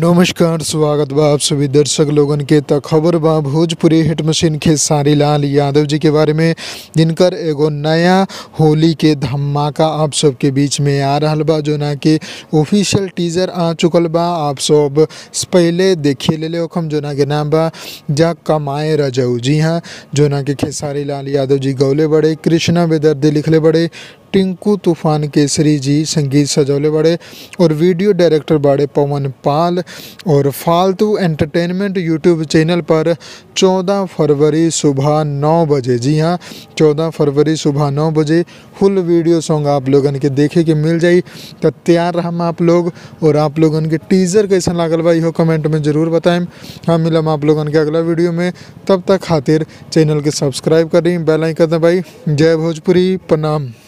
नमस्कार स्वागत बा आप सभी दर्शक लोगन के त खबर बा भोजपुरी हिट मशीन खेसारी लाल यादव जी के बारे में जिनकर एगो नया होली के धमाका आप सबके बीच में आ रहल बा जोना के ऑफिशियल टीजर आ चुकल बा आप सब पहले देखिए ले ओखम जोना के नाम बा जा कमाए रजऊ जी हाँ जोना के खेसारी लाल यादव जी गौले बड़े कृष्णा बेदर्दी लिखले बड़े टिंकू तूफान केसरी जी संगीत सजौले बड़े और वीडियो डायरेक्टर बड़े पवन पाल और फालतू एंटरटेनमेंट यूट्यूब चैनल पर 14 फरवरी सुबह 9 बजे जी हाँ 14 फरवरी सुबह 9 बजे फुल वीडियो सॉन्ग आप लोगन के देखे के मिल जाई तो तैयार हम आप लोग और आप लोगन के टीजर कैसा लागल बा इहो कमेंट में ज़रूर बताएं हम मिलम आप लोगन के अगला वीडियो में तब तक खातिर चैनल के सब्सक्राइब करी बेल आइकन दबाई जय भोजपुरी प्रणाम